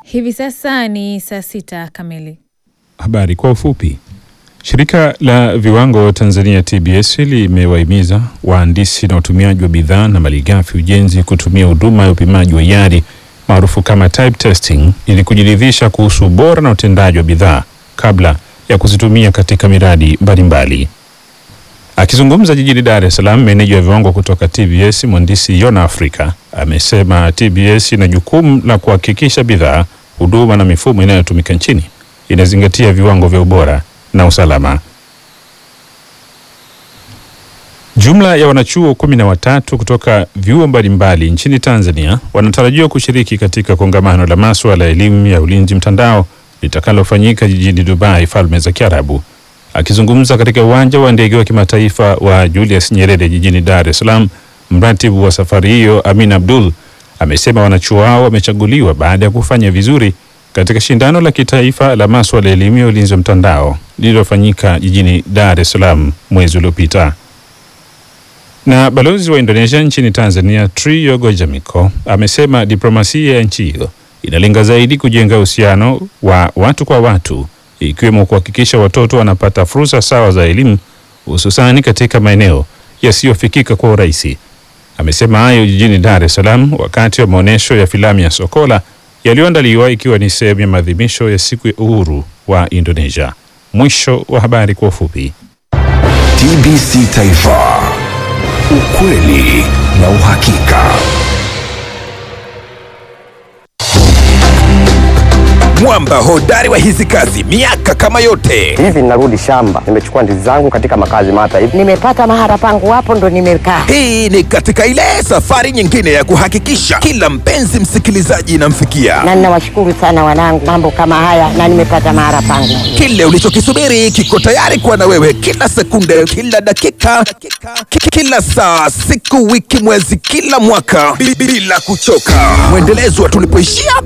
Hivi sasa ni saa sita kamili. Habari kwa ufupi. Shirika la viwango Tanzania TBS limewahimiza wahandisi na watumiaji wa bidhaa na malighafi ujenzi kutumia huduma ya upimaji wa hiari maarufu kama type testing ili kujiridhisha kuhusu ubora na utendaji wa bidhaa kabla ya kuzitumia katika miradi mbalimbali. Akizungumza jijini Dar es Salaam, meneja wa viwango kutoka TBS mhandisi Yona Afrika amesema TBS ina jukumu la kuhakikisha bidhaa, huduma na mifumo inayotumika nchini inazingatia viwango vya ubora na usalama. Jumla ya wanachuo kumi na watatu kutoka vyuo mbalimbali nchini Tanzania wanatarajiwa kushiriki katika kongamano la masuala ya elimu ya ulinzi mtandao litakalofanyika jijini Dubai, Falme za Kiarabu. Akizungumza katika uwanja wa ndege wa kimataifa wa Julius Nyerere jijini Dar es Salaam, mratibu wa safari hiyo Amin Abdul amesema wanachuo hao wamechaguliwa baada ya kufanya vizuri katika shindano la kitaifa la masuala ya elimu ya ulinzi wa mtandao lililofanyika jijini Dar es Salaam mwezi uliopita. Na balozi wa Indonesia nchini Tanzania Triyogo Jamiko amesema diplomasia ya nchi hiyo inalenga zaidi kujenga uhusiano wa watu kwa watu, ikiwemo kuhakikisha watoto wanapata fursa sawa za elimu, hususani katika maeneo yasiyofikika kwa urahisi. Amesema hayo jijini Dar es Salaam wakati wa maonyesho ya filamu ya Sokola yaliyoandaliwa ikiwa ni sehemu ya maadhimisho ya siku ya uhuru wa Indonesia. Mwisho wa habari kwa ufupi. TBC Taifa, ukweli na uhakika. Mwamba hodari wa hizi kazi miaka kama yote. Hivi ninarudi shamba, nimechukua ndizi zangu katika makazi mata hivi. Nimepata mahara pangu hapo ndo nimekaa. Hii ni katika ile safari nyingine ya kuhakikisha kila mpenzi msikilizaji inamfikia Na ninawashukuru sana wanangu, mambo kama haya na nimepata mahara pangu. kile ulichokisubiri kiko tayari kuwa na wewe kila sekunde, kila dakika, ki- kila saa, siku, wiki, mwezi, kila mwaka bi- bila kuchoka. Mwendelezo wa tulipoishia